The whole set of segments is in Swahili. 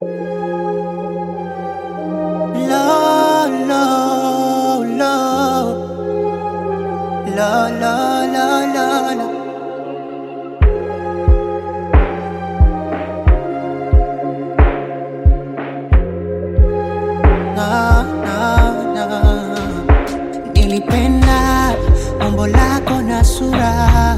La la la La la la la la na, na, na. Nilipenda umbo lako na sura,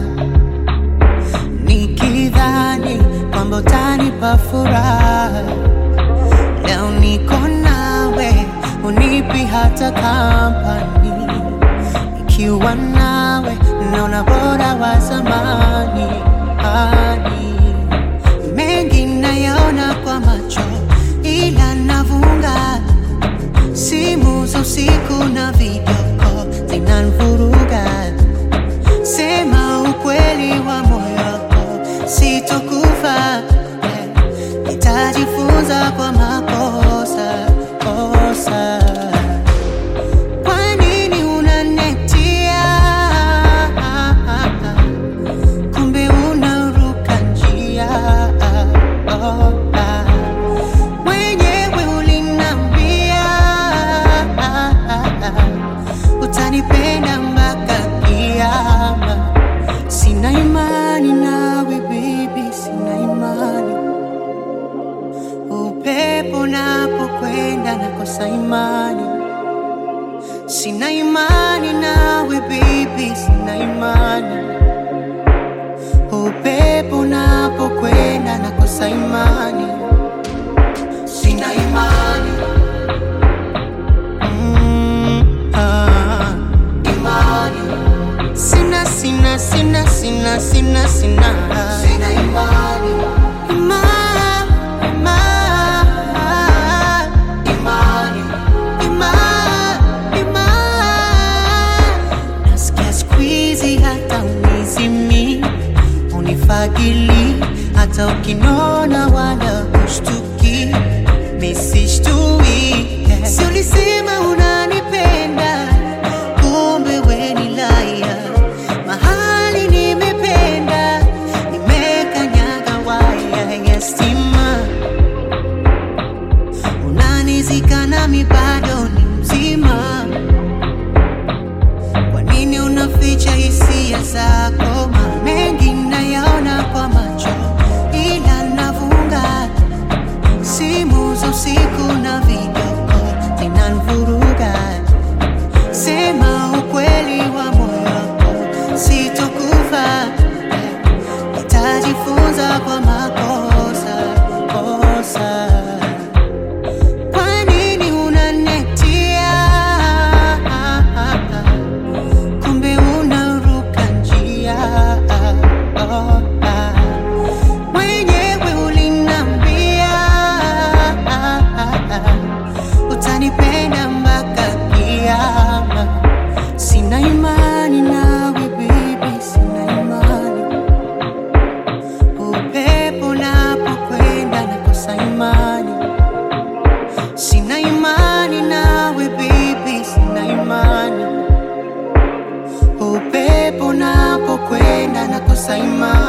nikidhani kwamba utanipa furaha. Leo niko nawe, unipi hata kampani. Ikiwa nawe, naona bora wa zamani. Hadi mengi nayaona kwa macho, ila navunga simu za usiku na video call zinanivuruga. Sema ukweli wa moyo wako, sitokufa. eh, Nitajifunza kwa makosa kosa. Kwa nini unanetia? Kumbe unaruka njia. Oh, ah. Mwenyewe ulinambia utanipenda mpaka kiama. Sina imani nawe baby, sina imani. Upepo napokwenda nakosa imani. Sina imani nawe baby, sina imani. Upepo napokwenda nakosa imani. Sina imani. Mm, ah. Imani. Sina, sina, sina, sina, sina, sina. Sina imani. Ima, ima, imani. Ima, ima. Nasikia siku hizi hata unizimi unifagili hata ukinona wala ushtuki misishtui si ulisema unanipenda kumbe we ni laya mahali nimependa nimekanyaga waya ya stima unanizika nami bado ni mzima kwa nini unaficha hisia zako? Ma- Mengi nayaona kwa macho, ila navunga simu za usiku na video call zinanivuruga. Sema ukweli wa moyo wako, sitokufa. Nitajifunza kwa makosa kosa. Kwa nini unanetia? kumbe unaruka njia. Oh, ah. Mwenyewe ulinambia utanipenda mpaka kiama. Sina imani nawe baby, sina imani. Upepo napokwenda nakosa imani. Sina imani nawe baby, sina imani. Upepo napokwenda nakosa imani.